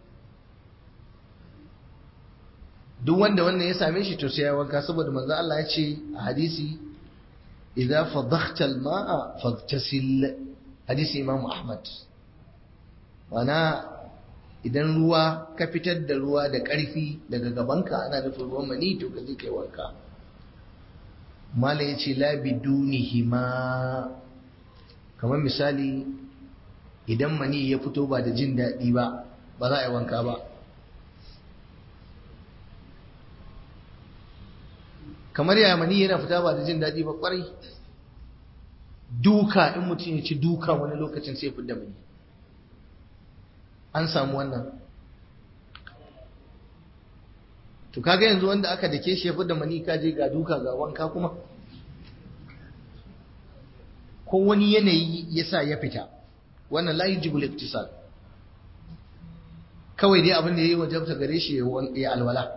duk wanda wannan ya same shi to sai ya wanka saboda manzo Allah ya ce a hadisi idza fadakhta al-ma'a faghtasil hadisi Imam Ahmad wana idan ruwa ka fitar da ruwa da ƙarfi daga gabanka ana nufin ruwan mani to ka je kai wanka mala ya ce labi dunihima kamar misali idan mani ya fito ba da jin daɗi ba ba za a yi wanka ba kamar yaya mani yana fita ba da jin daɗi ba ƙwarai duka in mutum ya ci duka wani lokacin sai fi da mani an samu wannan to kaga yanzu wanda aka dake shi ya fi da mani kaje ga duka ga wanka kuma ko wani yanayi ya sa ya fita wannan la yujibul iktisal kawai dai abin da ya yi wajabta gare shi ya alwala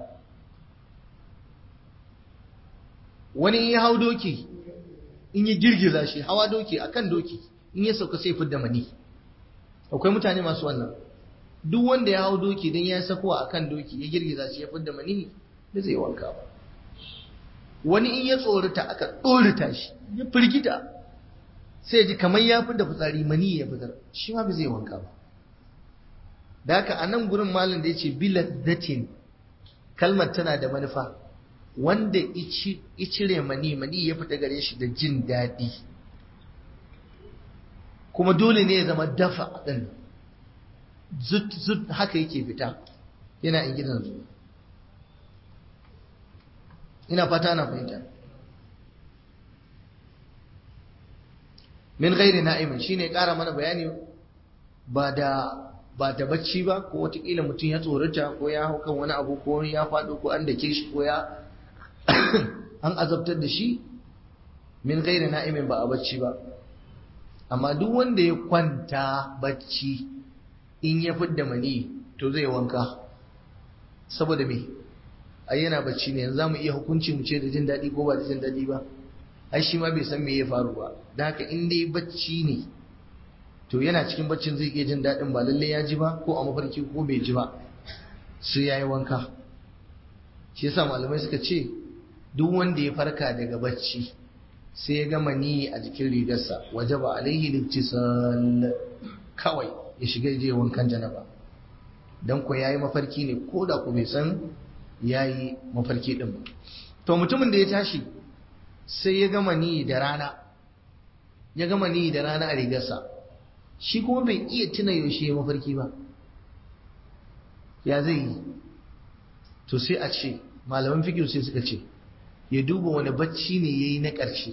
wani ya hau doki in ya girgiza shi hawa doki akan doki in ya sauka sai fidda mani akwai mutane masu wannan duk wanda ya hau doki don ya sako akan doki ya girgiza shi ya fidda mani da zai wanka ba wani in ya tsorata aka tsorata shi ya firgita sai ji kamar ya fi da fitsari mani ya fitar shi ma ba zai wanka ba da haka a nan gurin malam da ya ce biladatin kalmar tana da manufa wanda icire mani mani ya fita gare shi da jin daɗi kuma dole ne ya zama dafa ɗin zut zut haka yake fita yana in gidan zuwa ina fata na fahimta min ghairi na'imin shine ƙara mana bayani ba da ba da bacci ba ko watakila mutum ya tsorata ko ya hau kan wani abu ko ya faɗo ko an dake shi ko ya an azabtar da shi min ghairi na'imin ba a bacci ba amma duk wanda ya kwanta bacci in ya fidda mani to zai wanka saboda me ai yana bacci ne yanzu zamu iya hukunci mu ce da jin daɗi ko ba da jin daɗi ba ai shi ma bai san me ya faru ba da haka in dai bacci ne to yana cikin baccin zai iya jin daɗin ba lalle ya ji ba ko a mafarki ko bai ji ba sai ya yi wanka shi yasa malamai suka ce duk wanda ya farka daga bacci sai ya gama ni a jikin rigarsa waje ba alaihi littisal kawai ya shiga je wankan janaba dan ko yayi mafarki ne ko da ku bai san yayi mafarki din ba to mutumin da ya tashi sai ya gama ni da rana ya gama ni da rana a rigarsa shi kuma bai iya tuna yaushe ya mafarki ba ya zai yi to sai a ce malaman fikir sai suka ce ya duba wani bacci ne ya yi na ƙarshe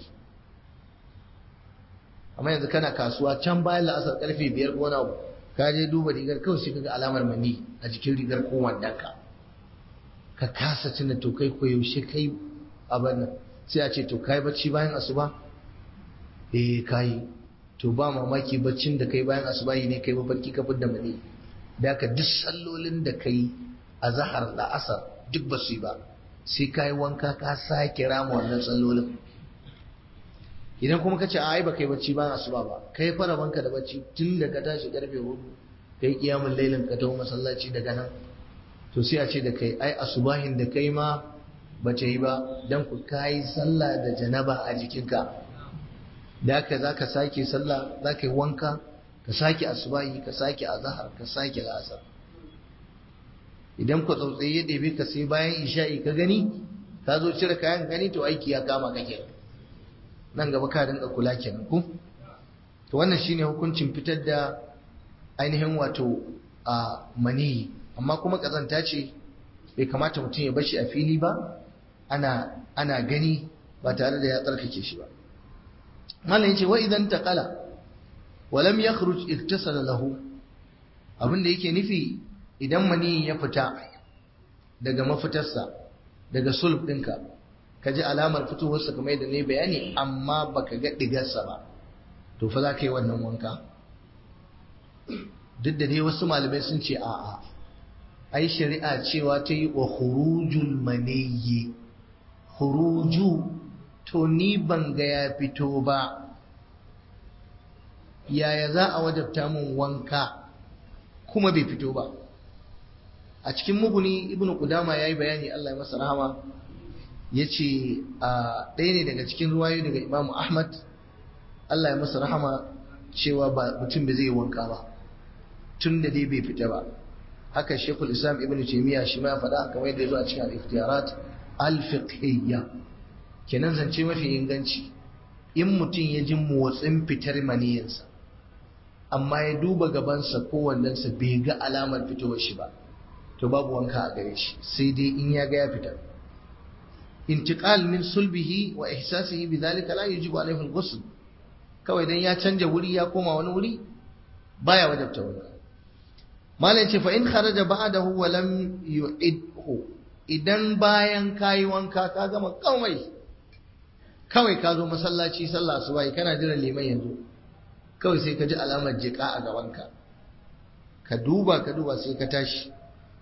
amma yanzu kana kasuwa can bayan la'asar karfe biyar ko wani abu ka je duba rigar kawai sai kaga alamar mani a jikin rigar ko wandanka ka kasa tuna to kai ko yaushe kai abin nan sai a ce to kai bacci bayan asuba eh kai to ba mamaki baccin da kai bayan asubahi ne kai mafarki ka fidda mani da ka duk sallolin da kai a zahar da asar duk ba su yi ba sai ka yi wanka ka sake rama wannan sallolin idan kuma ka ce ai ba kai bacci bayan asuba ba kai fara banka da bacci tun da ka tashi karfe hudu kai kiyamun lailin ka taho masallaci daga nan to sai a ce da kai ai asubahin da kai ma ba ta yi ba dan ku kayi sallah da janaba a jikinka da haka za ka sake sallah za ka yi wanka ka sake asubahi ka sake azahar ka sake la'asar idan ku tsautsayi ya ɗebe ka sai bayan isha'i ka gani ka zo cire kayan gani to aiki ya kama ka kenan nan gaba ka dinga kula kenan ku to wannan shine hukuncin fitar da ainihin wato a maniyi amma kuma kazanta ce bai kamata mutum ya bashi a fili ba ana ana gani ba tare da ya tsarkake shi ba malam yace wa idan taqala wa lam yakhruj iktasala lahu abin da yake nufi idan mani ya fita daga mafitarsa daga sulb ɗinka ka ji alamar fitowarsa kamar yadda ne bayani amma baka ga ɗigarsa ba to fa za ka yi wannan wanka duk da dai wasu malamai sun ce a'a ai shari'a cewa ta yi wa hurujul maniyyi huruju to ni ban ga ya fito ba yaya za a wajabta min wanka kuma bai fito ba a cikin muguni ibnu qudama yayi bayani Allah ya masa rahama yace a ɗaya ne daga cikin ruwayoyi daga Imam Ahmad Allah ya masa rahama cewa ba mutum bai zai wanka ba tun da dai bai fita ba haka Sheikhul Islam Ibn Taymiyyah shi ma ya faɗa kamar yadda ya zo a cikin al-Ikhtiyarat al-Fiqhiyya kenan zance mafi inganci in mutum ya ji motsin fitar maniyinsa amma ya duba gabansa ko wandonsa bai ga alamar fitowar shi ba to babu wanka a gare shi sai dai in ya ga ya fita intiqal min sulbihi wa ihsasihi bidhalika la yajibu alayhi al-ghusl kawai dan ya canja wuri ya koma wani wuri baya wajabta wanka malam ce fa in kharaja ba'dahu wa lam yu'idhu idan bayan kayi wanka ka gama komai kawai ka zo masallaci sallah asuba kana jiran liman yanzu kawai sai ka ji alamar jika a gabanka ka duba ka duba sai ka tashi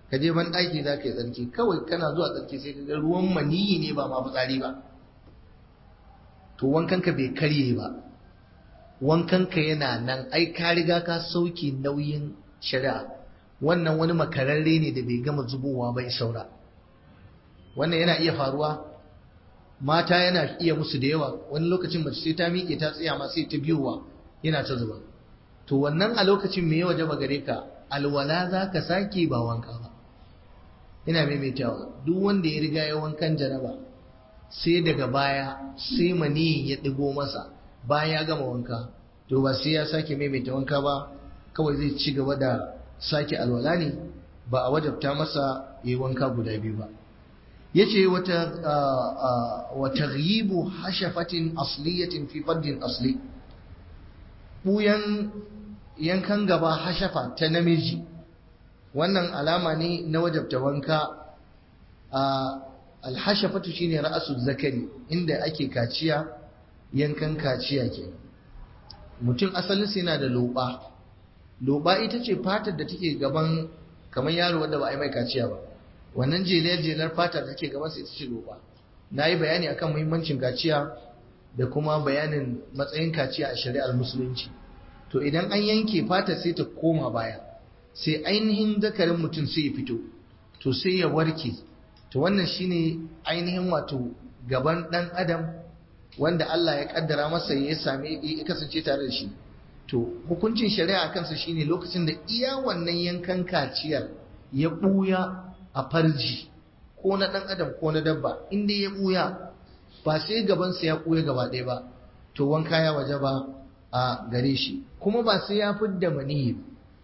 ka je ban ɗaki za ka yi tsarki kawai kana zuwa tsarki sai ka ga ruwan maniyi ne ba ma fitsari ba to wankanka bai karye ba wankanka yana nan ai ka riga ka sauke nauyin shari'a wannan wani makararre ne da bai gama zubowa bai saura wannan yana iya faruwa mata yana iya musu da yawa wani lokacin mace sai ta miƙe ta tsaya ma sai ta biyowa yana ta zuba to wannan a lokacin me ya wajaba gare ka alwala za ka sake ba wanka ba ina maimaitawa duk wanda ya riga ya wankan janaba sai daga baya sai maniyin ya ɗigo masa bayan ya gama wanka to ba sai ya sake maimaita wanka ba kawai zai ci gaba da sake alwala ne ba a wajabta masa ya yi wanka guda biyu ba ya ce wata ghibu hashafatin asliyatin fi fardin asli ɓuyan yankan gaba hashafa ta namiji wannan alama ne na wajabta wanka a alhashafatu shine ra'asu zakari inda ake kaciya yankan kaciya ke mutum asalin yana da loba loba ita ce fatar da take gaban kamar yaro wanda ba a yi mai kaciya ba wannan jelar jelar fatar da take gaban sa ita ce loba na yi bayani akan muhimmancin kaciya da kuma bayanin matsayin kaciya a shari'ar musulunci to idan an yanke fatar sai ta koma baya sai ainihin zakarin mutum sai ya fito to sai ya warke to wannan shine ainihin wato gaban dan adam wanda Allah ya kaddara masa ya same ya kasance tare da shi to hukuncin shari'a kansa shine lokacin da iya wannan yankan kaciyar ya buya a farji ko na dan adam ko na dabba inda ya buya ba sai gaban sa ya buya gaba ɗaya ba to wanka ya waje ba a gare shi kuma ba sai ya fidda maniyi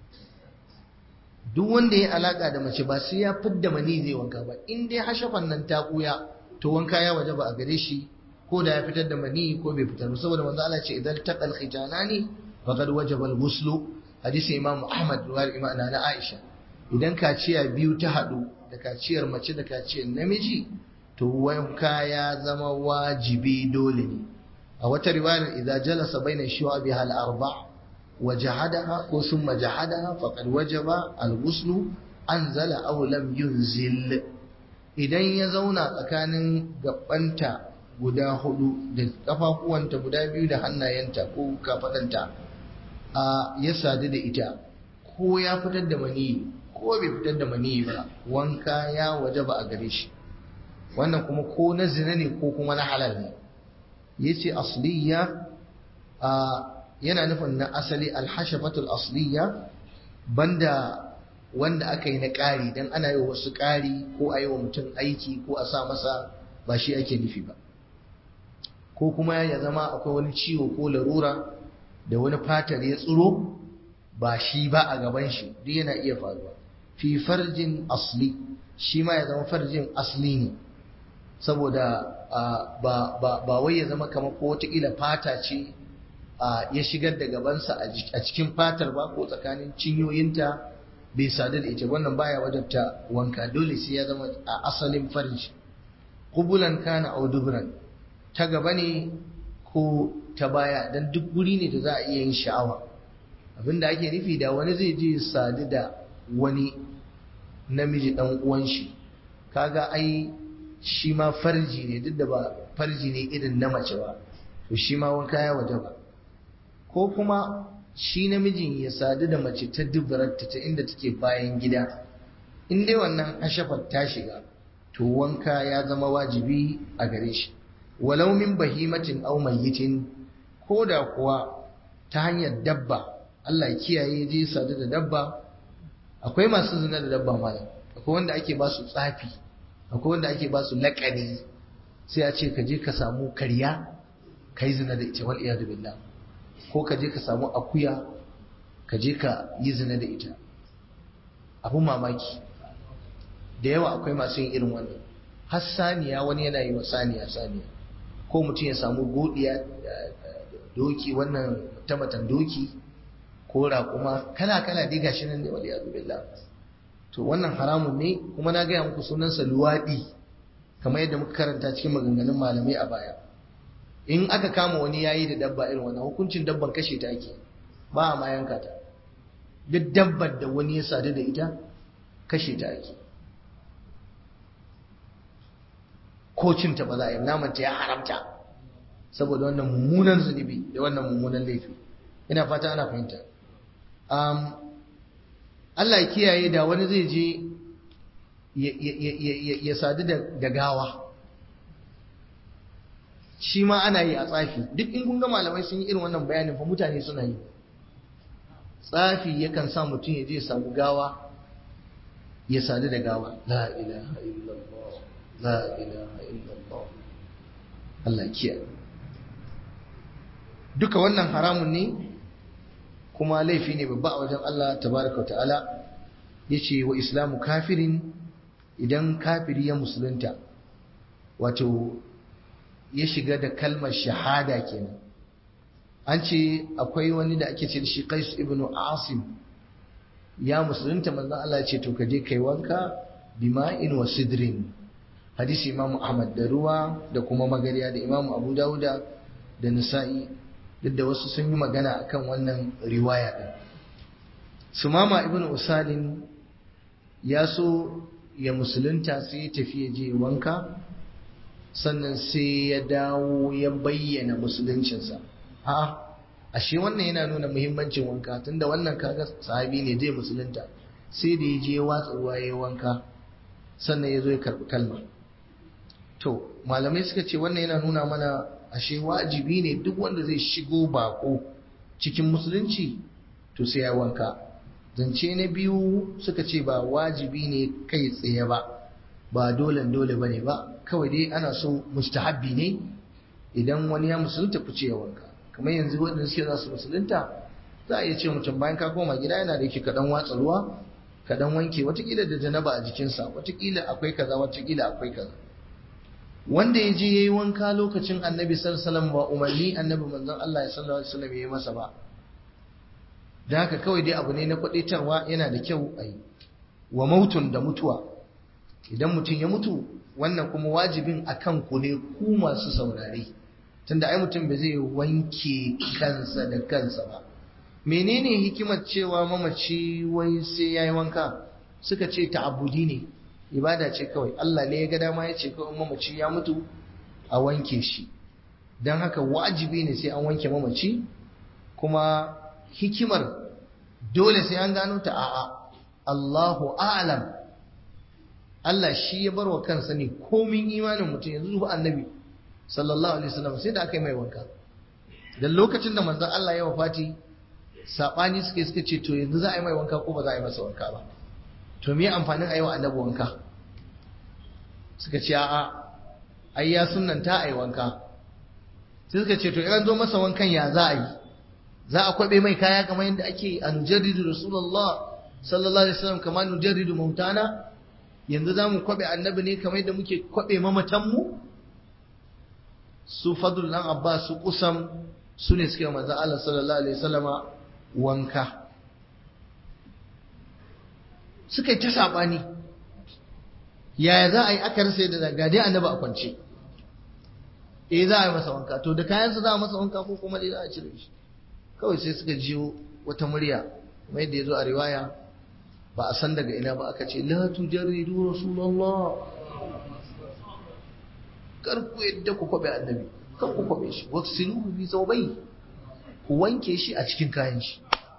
duk wanda ya alaka da mace ba sai ya fidda mani zai wanka ba in dai hashafan nan ta buya to wanka ya waje ba a gare shi ko da ya fitar da mani ko bai fitar ba saboda manzo Allah ce idan taqal khitanani faqad wajaba al-ghusl hadisi imam Ahmad ruwayar imam na Aisha idan kaciya biyu ta hadu da kaciyar mace da kaciyar namiji to wanka ya zama wajibi dole ne a wata riwayar idan jalasa baina shu'abiha al-arba' وجحدها ثم جحدها فقد وجب الغسل أنزل أو لم ينزل idan ya zauna tsakanin gabanta guda hudu da kafafuwanta guda biyu da hannayenta ko kafadanta a ya sadu da ita ko ya fitar da maniyi ko bai fitar da maniyi ba wanka ya waje ba a gare shi wannan kuma ko na zina ne ko kuma na halal ne yace asliya a yana nufin na asali alhashafatul asliya banda wanda aka yi na ƙari don ana yi wa wasu ƙari ko a yi wa mutum aiki ko a sa masa ba shi ake nufi ba ko kuma ya zama akwai wani ciwo ko larura da wani fatar ya tsiro ba shi ba a gaban shi duk yana iya faruwa fi farjin asli shi ma ya zama farjin asli ne saboda ba wai ya zama kamar ko wataƙila fata ce ya shigar da gabansa a cikin fatar ba ko tsakanin cinyoyinta bai sadu da ita wannan baya wajabta wanka dole sai ya zama a asalin farji kubulan kana au dubran ta gaba ne ko ta baya dan duk guri ne da za a iya yin sha'awa abinda ake nufi da wani zai je sadu da wani namiji dan uwan shi kaga ai shi ma farji ne duk da ba farji ne irin na mace ba to shi ma wanka ya wajaba ko kuma shi namijin ya sadu da mace ta dubararta ta inda take bayan gida in dai wannan ashafar ta shiga to wanka ya zama wajibi a gare shi walau min bahimatin aw mayyitin ko da kuwa ta hanyar dabba Allah ya kiyaye je sadu da dabba akwai masu zina da dabba malam akwai wanda ake ba su tsafi akwai wanda ake ba su laƙani sai a ce ka je ka samu karya ka yi zina da ita wal iyadu billah ko ka je ka samu akuya ka je ka yi zina da ita abun mamaki da yawa akwai masu yin irin wannan har saniya wani yana yi wa saniya saniya ko mutum ya samu godiya doki wannan tamatan doki ko raƙuma kala kala dai gashi nan ne wal iyadu billah to wannan haramun ne kuma na gaya muku sunansa luwaɗi kamar yadda muka karanta cikin maganganun malamai a baya in aka kama wani yayi da dabba irin wannan hukuncin dabban kashe ta ake ba a ma yanka ta duk dabbar da wani ya sadu da ita kashe ta ake ko cinta ba za a yi namanta ya haramta saboda wannan mummunan zunubi da wannan mummunan laifi ina fata ana fahimta Allah ya kiyaye da wani zai je ya sadu da gawa shi ma ana yi a tsafi duk in kun ga malamai sun yi irin wannan bayanin fa mutane suna yi tsafi yakan sa mutum ya je ya samu gawa ya sadu da gawa la ilaha illallah la ilaha illallah Allah kiyaye duka wannan haramun ne kuma laifi ne babba a wajen Allah tabaraka wa ta'ala yace wa islamu kafirin idan kafiri ya musulunta wato ya shiga da kalmar shahada kenan an ce akwai wani da ake ce da shi Qais ibn Asim ya musulunta manzon Allah ya ce to ka je kai wanka bima'in wa sidrin hadisi Imam Ahmad da ruwa da kuma magariya da Imam Abu Dawuda da Nisa'i duk da wasu sun yi magana akan wannan riwaya din Sumama ibn Usalin ya so ya musulunta sai ya tafi ya je wanka sannan sai ya dawo ya bayyana musuluncinsa a ashe wannan yana nuna muhimmancin wanka tunda wannan kaga sahabi ne zai musulunta sai da ya je watsa ruwa ya wanka sannan ya zo ya karɓi kalma to malamai suka ce wannan yana nuna mana ashe wajibi ne duk wanda zai shigo bako cikin musulunci to sai ya wanka zance na biyu suka ce ba wajibi ne kai tsaye ba ba dole dole bane ba kawai dai ana so mustahabbi ne idan wani ya musulunta ku ce ya wanka kamar yanzu waɗanda suke za su musulunta za a iya ce mutum bayan ka koma gida yana da yake kaɗan watsa ruwa kaɗan wanke watakila da janaba a jikinsa watakila akwai kaza watakila akwai kaza wanda ya je ya yi wanka lokacin annabi sallallahu alaihi wasallam ba umarni annabi manzon Allah sallallahu alaihi wasallam ya yi masa ba da haka kawai dai abu ne na kwadaitarwa yana da kyau a yi wa mautun da mutuwa idan mutum ya mutu wannan kuma wajibin a kan ku ne ku masu saurare tunda ai mutum ba zai wanke kansa da kansa ba menene hikimar cewa mamaci wai sai ya yi wanka suka ce ta'abudi ne ibada ce kawai Allah ne ya ga dama ya ce kawai mamaci ya mutu a wanke shi don haka wajibi ne sai an wanke mamaci kuma hikimar dole sai an gano ta a'a Allahu a'lam Allah shi ya bar wa kansa ne komin imanin mutum yanzu zuwa annabi sallallahu alaihi wasallam sai da aka yi mai wanka da lokacin da manzon Allah ya wafati sabani suka suka ce to yanzu za a yi mai wanka ko ba za a yi masa wanka ba to me amfanin a yi wa annabi wanka suka ce a'a ai ya sunnanta a yi wanka sai suka ce to idan zo masa wankan ya za a yi za a kwabe mai kaya kamar yadda ake an jarridu rasulullah sallallahu alaihi wasallam kamar nu jarridu mautana yanzu za mu kwabe annabi ne kamar yadda muke kwabe mamatanmu su fadl dan abbas su kusam su ne suke manzo Allah sallallahu alaihi wasallama wanka suka yi ta sabani yaya za a yi aka rasa da ga dai annabi a kwance eh za a yi masa wanka to da kayansa za a masa wanka ko kuma dai za a cire shi kawai sai suka jiyo wata murya kuma yadda ya zo a riwaya ba a san daga ina ba aka ce la tujarridu rasulullah kar ku yadda ku kwabe annabi kar ku kwabe shi waksiluhu bi zawbai ku wanke shi a cikin kayan shi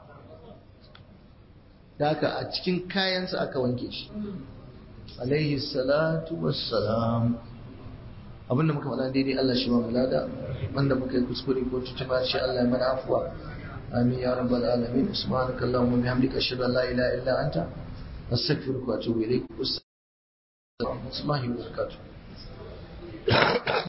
da haka a cikin kayansa aka wanke shi alaihi salatu wassalam abinda muka faɗa daidai Allah shi ba mu lada wanda muka yi kuskure ko tutuba shi Allah ya mana afuwa amin ya rabbal alamin subhanaka allahumma bihamdika ashhadu an la ilaha illa anta astaghfiruka wa atubu ilaik assalamu alaikum wa rahmatullahi wa barakatuh